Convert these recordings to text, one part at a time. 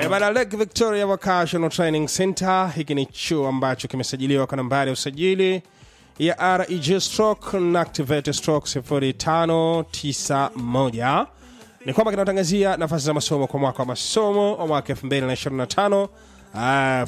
bana Lake Victoria Vocational Training Center. Hiki ni chuo ambacho kimesajiliwa kwa nambari ya usajili ya REG stroke na activate stroke 0591 ni kwamba kinatangazia nafasi za masomo kwa mwaka wa masomo wa mwaka 2025 ah,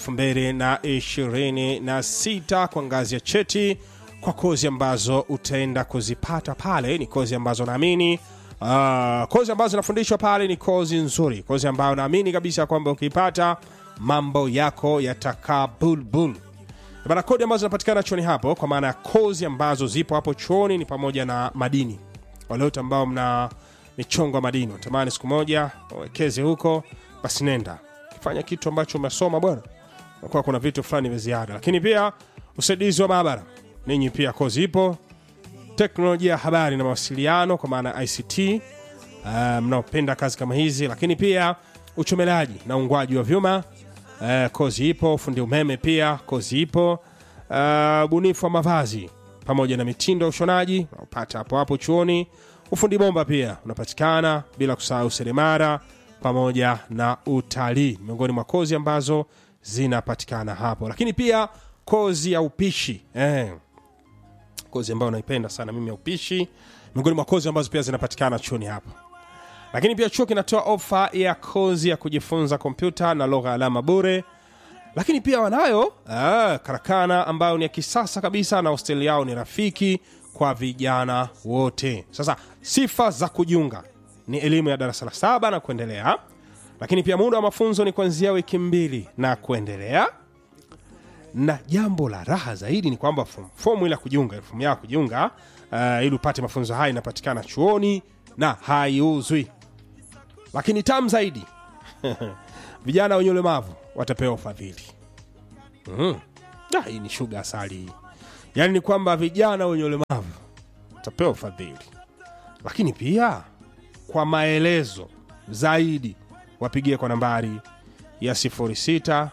2026 kwa ngazi ya cheti kwa kozi ambazo utaenda kuzipata pale ni kozi ambazo naamini uh, kozi ambazo zinafundishwa pale ni kozi nzuri kozi ambayo naamini kabisa kwamba ukiipata mambo yako yatakaa bulbul bana kodi ambazo zinapatikana chuoni hapo kwa maana ya kozi ambazo zipo hapo chuoni ni pamoja na madini wale wote ambao mna michongo ya madini unatamani siku moja wawekeze huko basi nenda kifanya kitu ambacho umesoma bwana kwa kuna vitu fulani vya ziada lakini pia usaidizi wa maabara ninyi pia kozi ipo teknolojia ya habari na mawasiliano kwa maana ya ict uh, mnaopenda kazi kama hizi lakini pia uchomelaji na ungwaji wa vyuma uh, kozi ipo fundi umeme pia kozi ipo uh, bunifu wa mavazi pamoja na mitindo ya ushonaji unaopata hapo hapo chuoni ufundi bomba pia unapatikana bila kusahau seremara pamoja na utalii miongoni mwa kozi ambazo zinapatikana hapo lakini pia kozi ya upishi eh, kozi ambayo naipenda sana mimi ya upishi miongoni mwa kozi ambazo pia zinapatikana chuoni hapa lakini pia chuo kinatoa ofa ya kozi ya kujifunza kompyuta na lugha ya alama bure lakini pia wanayo ah, karakana ambayo ni ya kisasa kabisa na hosteli yao ni rafiki kwa vijana wote sasa sifa za kujiunga ni elimu ya darasa la saba na kuendelea lakini pia muda wa mafunzo ni kuanzia wiki mbili na kuendelea na jambo la raha zaidi ni kwamba fom- fomu ile ya kujiunga fomu yao ya kujiunga uh, ili upate mafunzo haya inapatikana chuoni na haiuzwi lakini tam zaidi vijana wenye ulemavu watapewa ufadhili mm. Ah, hii ni shuga asali hii yaani ni kwamba vijana wenye ulemavu watapewa ufadhili lakini pia kwa maelezo zaidi wapigie kwa nambari ya 06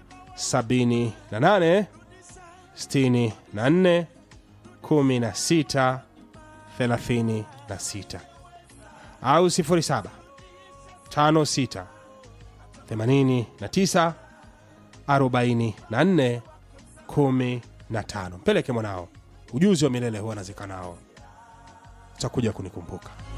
78 64 16 36 au 07 56 89 44 15 mpeleke mwanao ujuzi wa milele huwa nazika nao utakuja kunikumbuka